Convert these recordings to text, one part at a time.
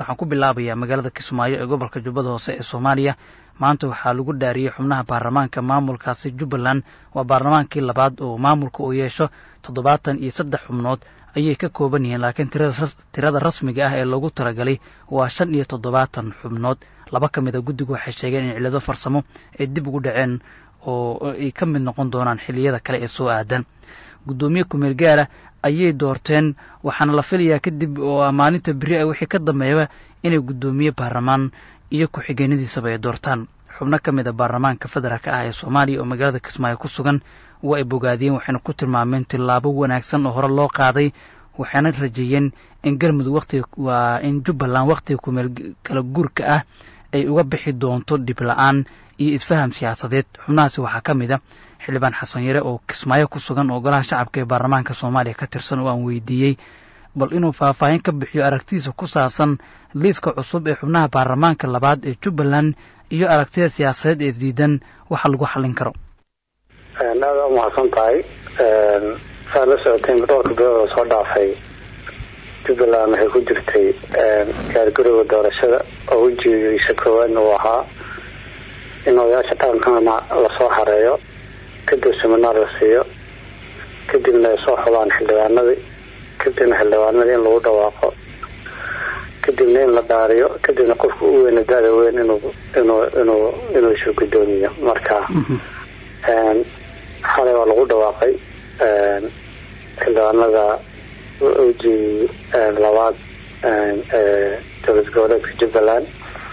waxaan ku bilaabayaa magaalada kismaayo ee gobolka jubbada hoose ee soomaaliya maanta waxaa lagu dhaariyey xubnaha baarlamaanka maamulkaasi jubbaland waa baarlamaankii labaad oo maamulka uu yeesho toddobaatan iyo saddex xubnood ayay ka kooban yihiin laakiin tirada rasmiga ah ee loogu talagalay waa shan iyo toddobaatan xubnood laba ka mid a guddigu waxay sheegeen in cillado farsamo ay dib ugu dhaceen oo ay ka mid noqon doonaan xilliyada kale ee soo aadan guddoomiye kumeel gaara ayay doorteen waxaana la filayaa kadib oo maalinta beri a wixii ka dambeeyaba inay guddoomiye baarlamaan iyo ku-xigeenadiisaba ay doortaan xubno ka mid a baarlamaanka federaalk ah ee soomaaliya oo magaalada kismaayo ku sugan waa ay bogaadiyeen waxayna ku tilmaameen tillaabo wanaagsan oo hore loo qaaday waxayna rajeeyeen in galmudug waqtiga waa in jubbaland wakhtiga kumeel kala guurka ah ay uga bixi doonto dhib la-aan iyo isfaham siyaasadeed xubnahaasi waxaa ka mid a xildhibaan xasan yare oo kismaayo ku sugan oo golaha shacabka ee baarlamaanka soomaaliya ka tirsan oo aan weydiiyey bal inuu faahfaahin ka bixiyo aragtidiisa ku saabsan liiska cusub ee xubnaha baarlamaanka labaad ee jubbaland iyo aragtida siyaasadeed ee isdiidan waxa lagu xallin karo aada u mahadsan tahay saad la socoteen dhowrka bilood oo soo dhaafay jubbaland waxay ku jirtay gaargarowga doorashada oo wejigiisa koowaadna uu ahaa in odayaasha dhaqankana lasoo xareeyo kadib seminaar la siiyo kadibna ay soo xubaan xildhibaanadii kadibna xildhibaanadii in lagu dhawaaqo kadibna in la dhaariyo kadibna qofka u weyna da-da weyn inuu inuu inuu inuu isu guddoomiyo marka xalay waa lagu dhawaaqay xildhibaanada wejigii labaad ee dowlad goboleedka jubbaland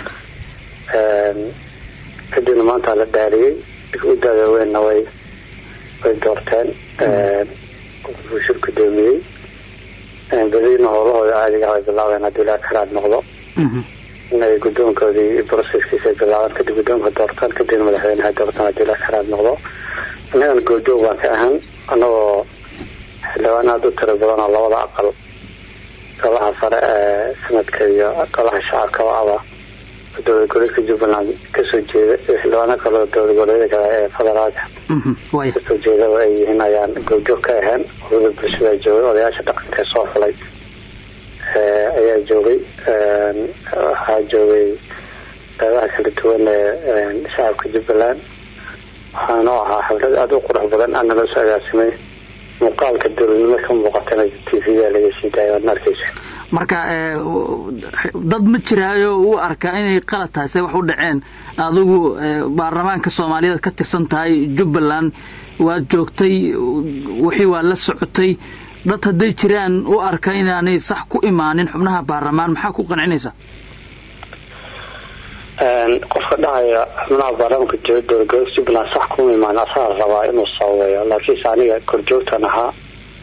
kadibna maanta la dhaariyey u da-da weynna way way doorteen uu shir guddoomiyey badiina howlahooda caadiga ay bilaabeen haddii ilaa karaad noqdo inay guddoonkoodii broseskiisa ay bilaabaan kadib guddoonka doortaan kadibna madaxweyneha doortaan haddii ilaa karaad noqdo innagana goobjoog baan ka ahan anagoo xildhibaan aada u tiro badan oo labada aqal golaha sare ee sanadka iyo golaha shacabkaba aba dowlad goboleedka jubbaland kasoo jeeda iyo xildhibaano kaleo dowlad goboleeda kale ee federaalka kasoo jeedaba ay yihiin ayaan goobjoog ka ahayn urada bulshada joogay odayaasha dhaqanka soo xulay ayaa joogay waxaa joogay qeybaha kala duwan ee shacabka jubbaland waxaana ahaa xaflad aada u qurux badan aana loo soo agaasimay muuqaalka dowladnimo ka muuqatana t v-ga laga sii daayo waadna arkeysa marka dad ma jiraayo u arkaa inay qalad tahay se wax u dhaceen adigu baarlamaanka soomaaliyeed ka tirsan tahay jubbaland waad joogtay wixii waa la socotay dad hadday jiraan u arka inaanay sax ku imaanin xubnaha baarlamaan maxaa ku qancinaysa qofka dhahaya xubnaha baarlamaanka jooga dowladgoboleedka jubbaland sax kuma imaan asaga rabaa inuu sababeeyo laakiinse aniga korjoogtan ahaa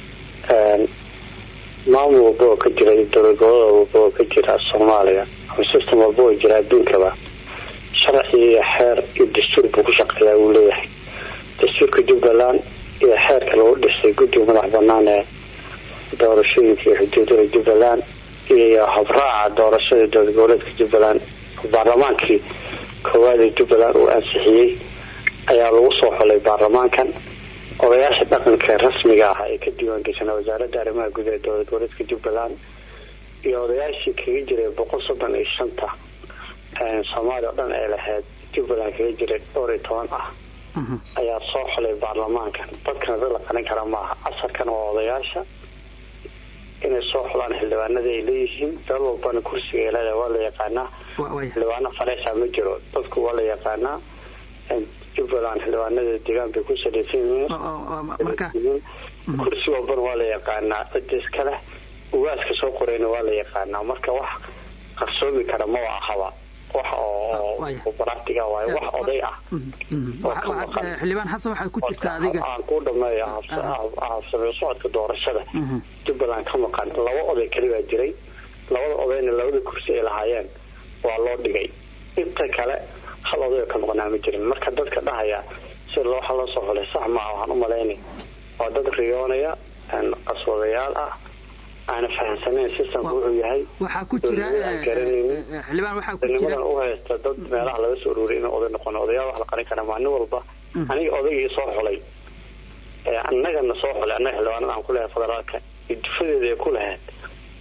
maamul walba oo ka jira iyo dowlad gobolada walba oo ka jira soomaaliya ama system walba oo jira adduunkaba sharci iyo xeer iyo dastuur buu ku shaqeeyaa uu leeyahay dastuurka jubbaland iyo xeerka lagu dhisay guddiga madax banaan ee doorashooyinka iyo xuduudada jubbaland iyo habraaca doorashada dowlad goboleedka jubbaland baarlamaankii koowaad ee jubbaland uu ansixiyey ayaa lagu soo xolay baarlamaankan odayaasha dhaqanka rasmiga ah ee ka diiwaangeshanaa wasaaradda arrimaha guud ee dowlad goboleedka jubbaland iyo odayaashii kaga jiray boqol soddon iyo shanta soomaaliya o dhan ay lahayd jubbaland kaga jiray dhowr iyo toban ah ayaa soo xolay baarlamaankan dadkana dad la qarin kara maaha casarkan waa odayaasha inay soo xolaan xildhibaanada ay leeyihiin dal walbana kursiga ay leedahay waa la yaqaanaa xildhibaano faleysa ma jiro dadku waa la yaqaanaa jubbaland xildhibaanada deegaan bay ku salaysan yihiin kursi walbana waa la yaqaanaa cida iskale ugaaska soo qorayna waa la yaqaanaa marka wax qarsoomi kara maba ahaba wax oo baractiga waayo wax oday ah xildhibaan xasan waxaa ku jirta adiga aan ku dhameeyo habsamee socodka doorashada jubbaland ka maqan laba oday kalibaa jiray labada odayna labada kursi ay lahaayeen waa loo dhigay inta kale hal oday oo ka maqnaa ma jirin marka dadka dhahaya sida waxa loo soo xulay sax maaha waxaan u malaynay waa dad riyoonaya qaswadayaal ah aana fahamsanayn systemka wuxuu yahay waxaa ku jira xildhibaan waxaa ku jira u haysta dad meelaha laga soo ururiyay inuu oday noqon odayaal wax la qarin kara maalin walba aniga odaygii soo xulay annagana soo xulay annaga xildhibaanada aan ku lehay federaalka iyo dufadeeda ay ku lahayd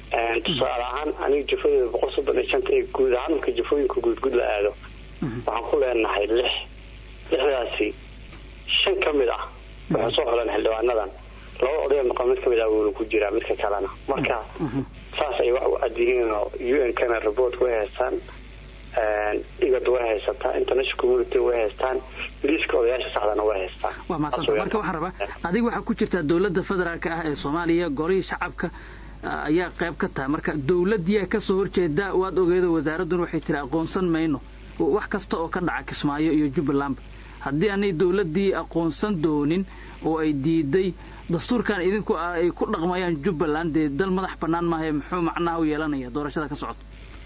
tusaale ahaan aniga jufadooda boqol soddon iyo shanta ee guud ahaan marka jufooyinka guudguud la aado waxaan ku leenahay lix lixdaasi shan ka mid ah waxay soo xoleen xildhibaanadan laba odaya noqon mid kamid ah wuuna ku jiraa midka kalena marka saas ay wax u cadyihiin oo u n kana report way haystaan igad way haysataa international community way haystaan liiska odayaasha saxdana way haystaan waa mahadsanta marka waxaan rabaa adiga waxaa ku jirtaa dowladda federaalka ah ee soomaaliya golihii shacabka ayaa qayb ka tahay marka dowladdiiaa kasoo horjeeda waad ogeedo wasaaradduna waxay tiri aqoonsan mayno wax kasta oo ka dhaca kismaayo iyo jubbalandba haddii aanay dowladdii aqoonsan doonin oo ay diiday dastuurkan idinku ay ku dhaqmayaan jubbaland dee dal madax bannaan maahae muxuu macnaha u yeelanaya doorashada ka socoto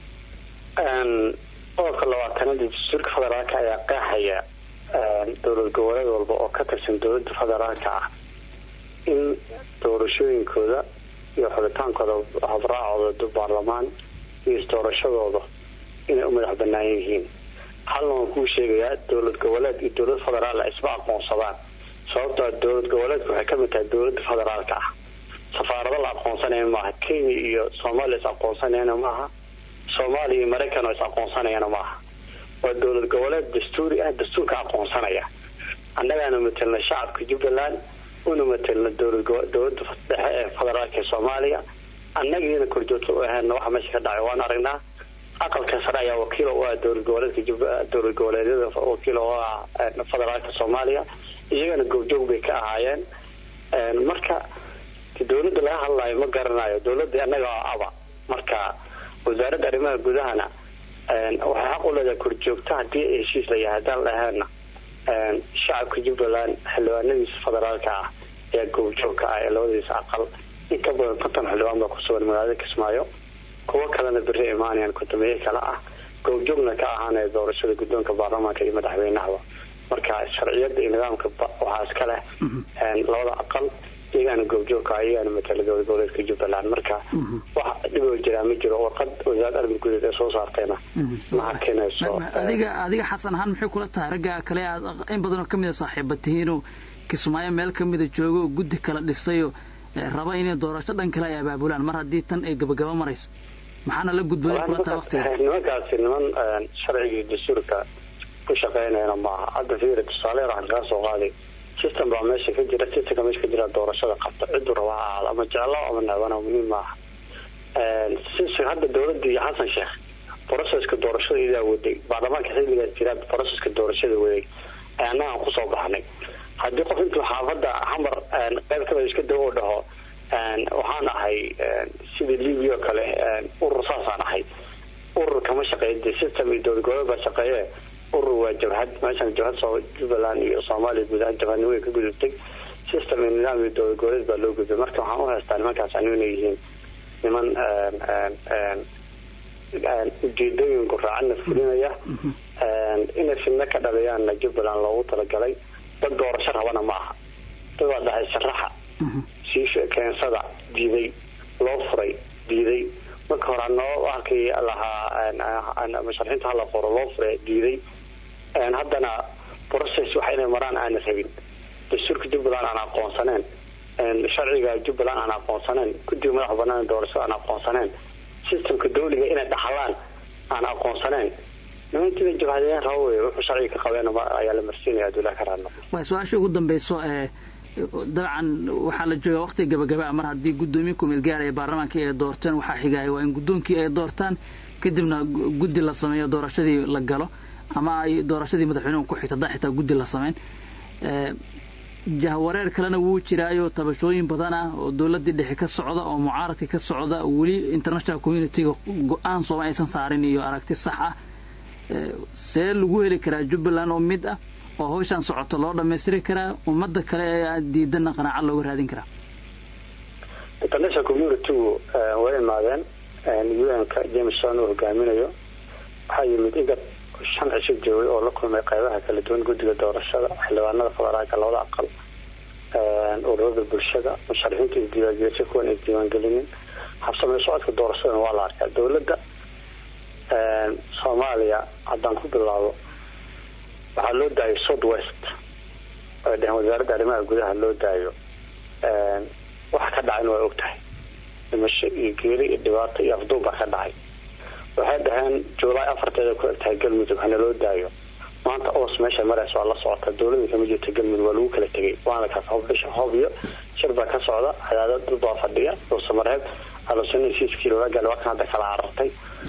qodobka labaatanaad dastuurka federaalka ayaa qeexaya dowlad goboleed walba oo ka tirsan dowladda federaalka ah in doorashooyinkooda iyo xubitaankooda habraacooda baarlamaan iyo isdoorashadooda inay u madax banaan yihiin halna waan kuu sheegayaa dowlad goboleed iyo dowlad federaal isma aqoonsadaan sababtoo dowlad goboleedku waxay kamid tahay dowlada federaalka ah safaarado la aqoonsanaya maaha kenya iyo soomaaliya is aqoonsanayana maaha soomaaliya iyo maraykan oo is aqoonsanayana maaha waa dowlad goboleed dastuuri ah dastuurka aqoonsanaya annagaana matelna shacabka jubbaland una matelna dowlada dhexe ee federaalka ee soomaaliya annagiina korjoogta u ahaana waxa meesha ka dhacay waan aragnaa aqalka sare ayaa wakiil u ah dowlad goboleedka dowlad goboleedyada wakiil u ah federaalka soomaaliya iyagana goobjoog bay ka ahaayeen marka dowladda laga hadlayo ma garanayo dowladda annaga aba marka wasaaradda arrimaha gudahana waxay xaq u leedahay korjoogta haddii ay heshiis la yahay haddaan lahaana shacabka jubbaland xildhibaanadiisa federaalka ah ayaa goobjoogka ah ee labadiisa aqal in ka badan konton xildhibaan baa kusugan magaalada kismaayo kuwo kalena beri imaanayaan kudameeye kale ah goobjoogna ka ahaanaya doorashada guddoonka baarlamaanka iyo madaxweynahaba marka sharciyada iyo nidaamka waxaa iska leh labada aqal iyagaana goobjoogka iyagaana matala dowlad goboleedka jubbaland marka wax dhiboo jiraa ma jiro warqad wasaaradda arrin gudeed ee soo saartayna ma arkinayso adiga adiga xasan ahaan maxay kula tahay ragga kale aad in badan oo kamid a saaxiiba tihiinoo kismaayo meel kamida joogo oo guddi kala dhisayo raba inay doorasho dhan kale ay abaabulaan mar haddii tan ay gabagaba marayso maxaana la gudbay kula tahay waqtiga nimankaasi niman sharciga iyo dastuurka ku shaqeynayana maaha hadda fiiri tusaale waxaan kaa soo qaaday system baa meesha ka jira systemka meesha ka jira doorashada qabta ciduu raba ha ahaado ama jeclo ama necbana muhiim maaha hadda dowladda iyo xasan sheekh broceska doorashada idaa waday baarlamaanka xilligaas jiraa broceska doorashada waday ee annagaan kusoo baxnay haddii qof intuu xaafadda xamar qayb kamida iska dawo u dhaho waxaan ahay sidii libia oo kale urur saasaan ahay urur kama shaqeeya de system iyo dowlad goboleed baa shaqeeye urur waa jabhad meeshan jabhad soo jubbaland iyo soomaaliya guud ahaan jabhadnimo way ka gudubtay system iyo nidaam iyo dowlad goboleed baa loo gudbay marka waxaan u haystaa nimankaas anu inay yihiin niman ujeedooyin guraacana fulinaya inay fidno ka dhaliyaanna jubbaland loogu talagalay dad doorasho rabana ma aha dad waa dhahay sharaxa sii keensada diiday loo furay diiday marka hore noo halkii lahaa musharaxiinta hala qoro loo furay diiday haddana process waxa inay maraan aana rabin dastuurka jubbaland aan aqoonsaneen sharciga jubbaland aan aqoonsaneen guddiga madaxa banaan doorashada aan aqoonsaneen systemka dawliga inay dhaxlaan aan aqoonsaneen nimankiina jabhadeen raba wey wuxuu sharciga ka qabeen ayaa la marsiinaya adulaha ka raadno waa su-aasha ugu dambeyso ee dabcan waxaa la joogaa waqtiga gabagaba mar haddii guddoomiye kumeel gaar ee baarlamaanka ay doorteen waxaa xigaya waa in guddoonkii ay doortaan kadibna guddi la sameeyo doorashadii la galo ama ay doorashadii madaxweynuhu ku xigta haddaan xitaa guddi la samayn jahwareer kalena wuu jiraayo tabashooyin badan ah oo dowladdii dhexe ka socda oo mucaaradka ka socda weli international communitiga go-aan sooma aysan saarin iyo aragti sax ah see lagu heli karaa jubbaland oo mid ah oo hawshaan socoto loo dhammaystiri karaa ummadda kale ee diidana qanaaca looga raadin karaa international communitigu way imaadeen un-ka james son uu hogaaminayo waxaa yimid igad shan cisho joogay oo la kulmay qeybaha kala duwan guddiga doorashada xildhibaanada federaalka labada aqal ururada bulshada musharaxiinta isdiiwaangelisay kuwan isdiiwaangelinin habsamee socodka doorashadana waa la arkaa dowladda soomaaliya haddaan ku bilaabo waxaa loo daayo south west ay dheheen wasaaradda arrimaha gudaha loo daayo waxa ka dhacayna waa og tahay dhimasho iyo geeri iyo dhibaato iyo afduub baa ka dhacay waxay dhaheen juulaay afarteeda ku egtahay galmudug hana loo daayo maanta oos meesha maraysa waa la socota dowlada kama jirta galmudug waa lagu kala tegay waana kaas hobdhisha hobyo shir baa ka socda cadaadad dad baa fadhiya dhuusamareeb alusana hesiiskii loola gaala waa kan hadda kala carartay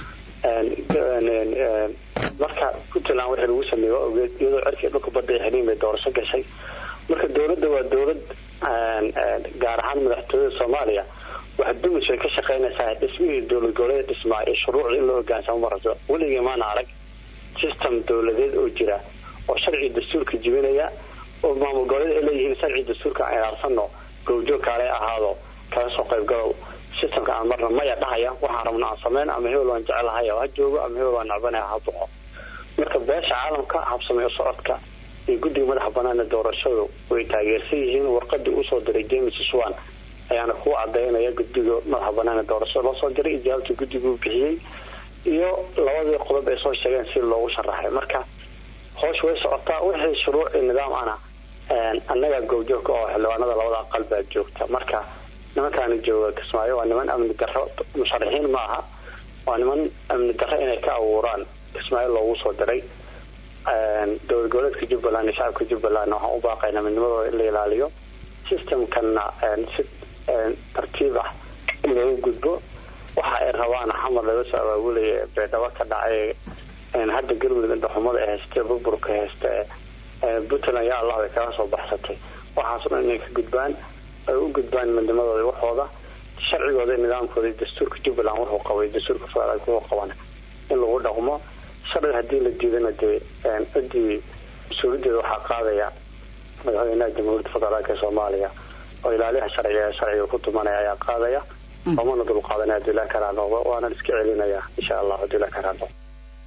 marka puntland wixii lagu sameeyey waa ogeed iyadoo cirkii dhulka badda ay xiriin bay doorasho gashay marka dowladda waa dowlad gaar ahaan madaxtooyada soomaaliya waxa dumis ay ka shaqeynaysaa dhismihii dowlad goboleed dhismaa iyo shuruucda in loo hogaansamo marabto weligii maana arag system dowladeed oo jira oo sharci dastuurka jibinaya oo maamul goboleed ay leeyihiin sharci dastuurka aan ilaalsano goobjoog kaale ahaado kaga soo qaybgalow systemka aan marna maya dhahaya waxaan rabna aan sameyn ama hebel waan jecelahay ha joogo ama hebel waan nacbanaya ha boqo marka beesha caalamka habsameeyo socodka iyo guddiga madaxa banaana doorashadu way taageersan yihiin warqadii usoo diray james swan ayaana ku cadeynaya guddiga madaxa banaana doorashada loo soo diray ijaabta guddiguu bixiyey iyo labadii qodob ay soo sheegeen si loogu sharaxay marka hoosh way socotaa wixii shuruuci nidaam ana annaga goobjoogka oo xildhibaanada labada aqal baa joogta marka nimankaani jooga kismaayo waa niman amni daro musharaxiin ma aha waa niman amni daro inay ka abuuraan kismaayo loogu soo diray dowlad goboleedka jubbaland iyo shacabka jubbaland waxaan u baaqaynaa midnimadooda in la ilaaliyo systemkana si tartiib ah in looga gudbo waxa ay rabaan xamar laga soo abaabulaya beedhabo ka dhacay hadda galmudug indhaxumada ee hayste burburka hayste puntland yaa allah bay kaga soo baxsatay waxaas dhan inay ka gudbaan ay u gudbaan midnimadooda waxooda sharcigooda nidaamkooda dastuurka jubbaland wuxuu qabay dastuurka federaalk wuxuu qabana in lagu dhaqmo sharciga hadii la diidana dee cidii mas-uuliyadeeda waxaa qaadaya madaxweynaha jamhuuriyadda federaalk ee soomaaliya oo ilaaliyaha sharciga ee sharciga ku tumanaya ayaa qaadaya oomana dulqaadanaya hadii la karaa noqdo waana iska celinaya insha allah hadii la karaa noqdo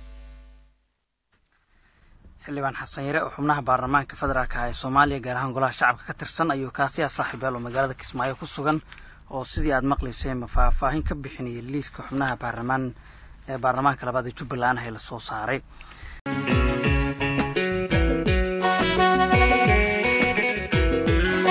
xildhibaan xasan yare oo xubnaha baarlamaanka federaalk ah ee soomaaliya gaar ahaan golaha shacabka ka tirsan ayuu kaasi ah saaxiibayaal oo magaalada kismaayo ku sugan oo sidii aada maqlayseen faahfaahin ka bixinayay liiska xubnaha baarlamaan ee baarlamaanka labaad ee jubbaland ee lasoo saaray